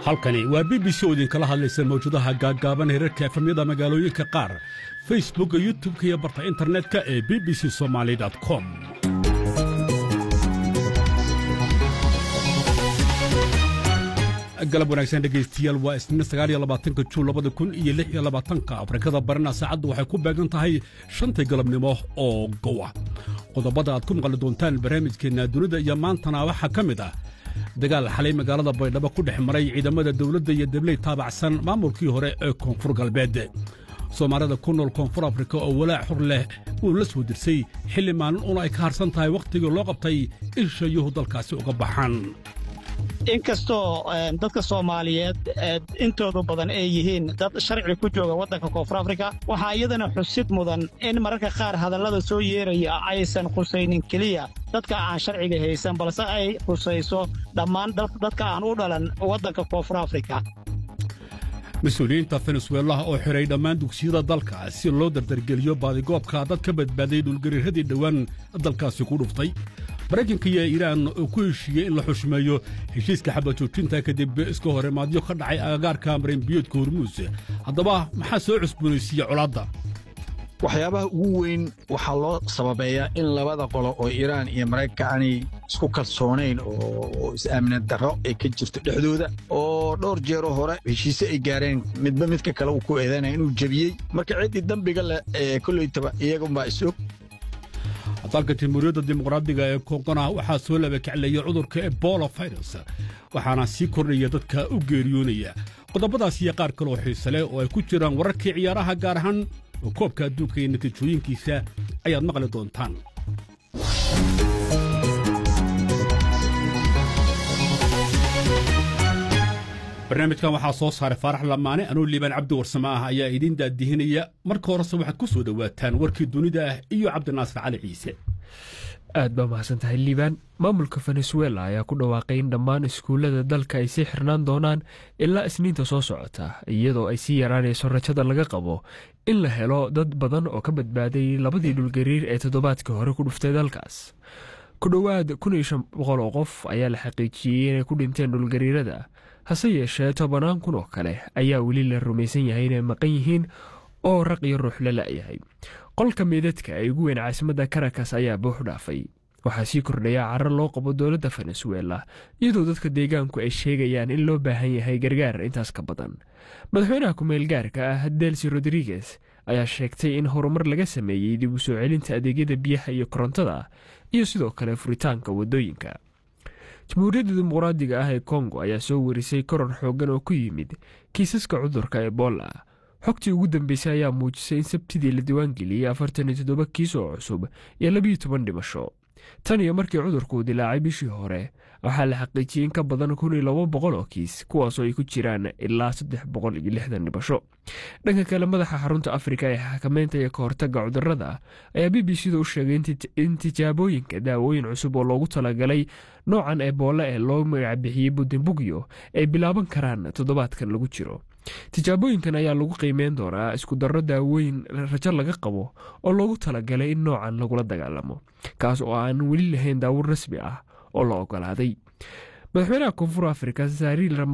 halkani waa b b c oo idinkala hadlaysa mawjadaha gaaggaaban herarka efamyada magaalooyinka qaar facebookka youtubka iyo barta internetka ee b b c somaali com galab wanaagsan dhegaystiyaal waa isniin sagaaliyo labaatanka juun labada kun iyo lix iyo labaatanka afrikada barina saacaddu waxay ku beegan tahay shantii galabnimo oo gowa qodobada aad ku maqli doontaan barnaamijkeenna dunida iyo maantana waxaa ka mid ah dagaal xalay magaalada baydhabo ku dhex maray ciidamada dawladda iyo dabley taabacsan maamulkii hore ee koonfur galbeed soomaalida ku nool koonfur afrika oo walaac xur leh uu la soo dirsay xilli maalin una ay ka harsan tahay wakhtigii loo qabtay in shayuhu dalkaasi uga baxaan inkastoo dadka soomaaliyeed intoodu badan ay yihiin dad sharci ku jooga waddanka koonfur afrika waxaa iyadana xusid mudan in mararka qaar hadallada soo yeeraya aysan khusaynin keliya dadka aan sharciga haysan balse ay khusayso dhammaan dadka aan u dhalan waddanka koonfur afrika mas-uuliyiinta fenesuelaha oo xidhay dhammaan dugsiyada dalka si loo dardargeliyo baadigoobka dad ka badbaaday dhulgariiradii dhowaan dalkaasi ku dhuftay maraykanka iyo iiraan oo ku heshiiyey in la xushmeeyo heshiiska xabajoojinta kadib iska horemaadyo ka dhacay agagaarka marinbiyoodka hormuus haddaba maxaa soo cusboonaysiiya colaadda waxyaabaha ugu weyn waxaa loo sababeeyaa in labada qolo oo iiraan iyo maraykanka aanay isku kalsoonayn oo is-aamina darro ay ka jirto dhexdooda oo dhowr jeeroo hore heshiise ay gaareen midba midka kale uu ku eedanaya inuu jebiyey marka ciddii dembiga leh ee kollaytaba iyagunbaa is-og dalka jamhuuriyadda dimuqraadiga ee koongona waxaa soo labakacleeya cudurka ebola virus waxaana sii kordhaya dadka u geeriyoonaya qodobadaas iyo qaar kaloo xiise leh oo ay ku jiraan wararkii ciyaaraha gaar ahaan koobka adduunka iyo natiijooyinkiisa ayaad maqli doontaan barnaamijkan waxaa soo saaray faarax lamaane anuu liibaan cabdi warsame ah ayaa idiin daadihinaya marka horese waxaad ku soo dhowaataan warkii dunida ah iyo cabdinaasir cali ciise aad baa mahadsan tahay liibaan maamulka venezuela ayaa ku dhawaaqay in dhammaan iskuullada dalka ay sii xirnaan doonaan ilaa isniinta soo socota iyadoo ay sii yaraanayso rajada laga qabo in la helo dad badan oo ka badbaaday labadii dhulgariir ee toddobaadkii hore ku dhuftay dalkaas ku dhowaad kun iyo shan boqol oo qof ayaa la xaqiijiyey inay ku dhinteen dhulgariirada hase yeeshee tobanaan kun oo kale ayaa weli la rumaysan yahay inay maqan yihiin oo raq iyo ruux la la'yahay qolka meydadka ee ugu weyn caasimadda karakas ayaa buux dhaafay waxaa sii kordhaya carar loo qabo dowladda venezuela iyadoo dadka deegaanku ay sheegayaan in loo baahan yahay gargaar intaas ka badan madaxweynaha ku-meel gaarka ah delsi rodriguez ayaa sheegtay in horumar laga sameeyey dib u soo celinta adeegyada biyaha iyo korontada iyo sidoo kale furitaanka waddooyinka jamhuuriyadda dimuqraadiga ah ee kongo ayaa soo warisay koror xooggan oo ku yimid kiisaska cudurka ebola xogtii ugu dambeysay ayaa muujisay in sabtidii la diiwaangeliyey afartan iyo toddoba kiis oo cusub iyo labiyo toban dhimasho tan iyo markii cudurku dilaacay bishii hore waxaa la xaqiijiyey in ka badan kun iyo laba boqol oo kiis kuwaasoo ay ku jiraan ilaa saddex boqol iyo lixdan dhimasho dhanka kale madaxa xarunta afrika ee xakameynta iyo ka hortagga cudurada ayaa b b c da u sheegay in tijaabooyinka daawooyin cusub oo loogu talagalay noocan ebola ee loo magacbixiyey budimbugyo ay bilaaban karaan toddobaadkan lagu jiro tijaabooyinkan ayaa lagu qiimeyn doonaa isku darro daawooyin rajo laga qabo oo loogu talagalay in noocan lagula dagaalamo kaas oo aan weli lahayn daawur rasmi ah oo la ogolaaday madaxweynaha koonfur afrika sariil